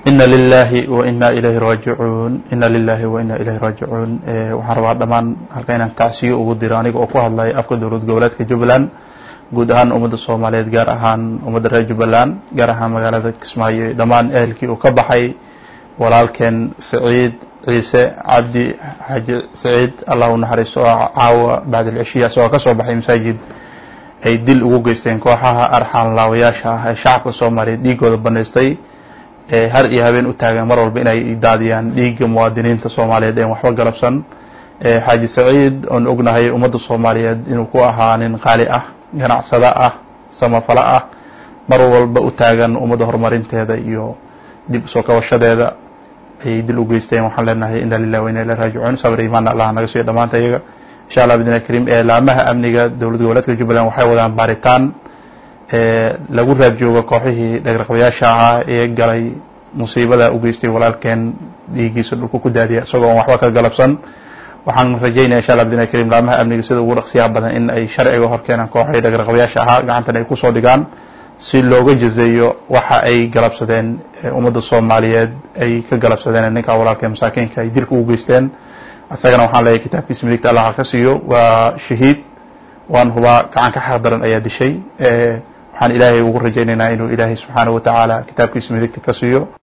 ina lilahi wa ina ilayhi raajicuun ina lilahi wa ina ilayhi raajicuun waxaan rabaa dhammaan halka inaan tacsiyo ugu diro aniga oo ku hadlay afka dowlad goboleedka jubbaland guud ahaan ummadda soomaaliyeed gaar ahaan ummadda reer jubbaland gaar ahaan magaalada kismaayo dhammaan ehelkii uu ka baxay walaalkeen saciid ciise cabdi xaaji saciid allah u naxariisto oo caawa bacdilcishiya isagoo ka soo baxay masaajid ay dil ugu geysteen kooxaha arxaan laawayaasha ah ee shacabka soomaaliyeed dhiigooda banaystay ee har iyo habeen u taagan mar walba inay daadiyaan dhiigga muwaadiniinta soomaaliyeed een waxba galabsan xaaji saciid oon ognahay ummadda soomaaliyeed inuu ku ahaa nin qaali ah ganacsado ah samafalo ah mar walba u taagan ummadda horumarinteeda iyo dib usoo kabashadeeda ayay dil u geysteen waxaan leenahay ina lilah wa ina ilahi raajicuun sabr imaana allah naga siiyo dhammaanta iyaga insha allah bidna kariim laamaha amniga dowlad goboleedka jubbaland waxay wadaan baaritaan lagu raad joogo kooxihii dhagraqabayaasha ahaa ee galay musiibada u geystay walaalkeen dhiigiisa dhulka ku daadiya isagoo on waxba ka galabsan waxaan rajaynaya insha allah bidna kariim laamaha amniga sida ugu dhaqsiyaha badan in ay sharciga hor keenaan kooxihii dhagraqabayaasha ahaa gacantan ay kusoo dhigaan si looga jazeeyo waxa ay galabsadeen ummadda soomaaliyeed ay ka galabsadeen ninka walaalkee masaakiinka ay dilka ugu geysteen isagana waxaan leeyahay kitaabkiisa midigta allah ka siiyo waa shahiid waan hubaa gacan ka xaq daran ayaa dishay waxaan ilaahay ugu rajaynaynaa inuu ilaahay subxaanahu wa tacaala kitaabkiisa midigta ka siiyo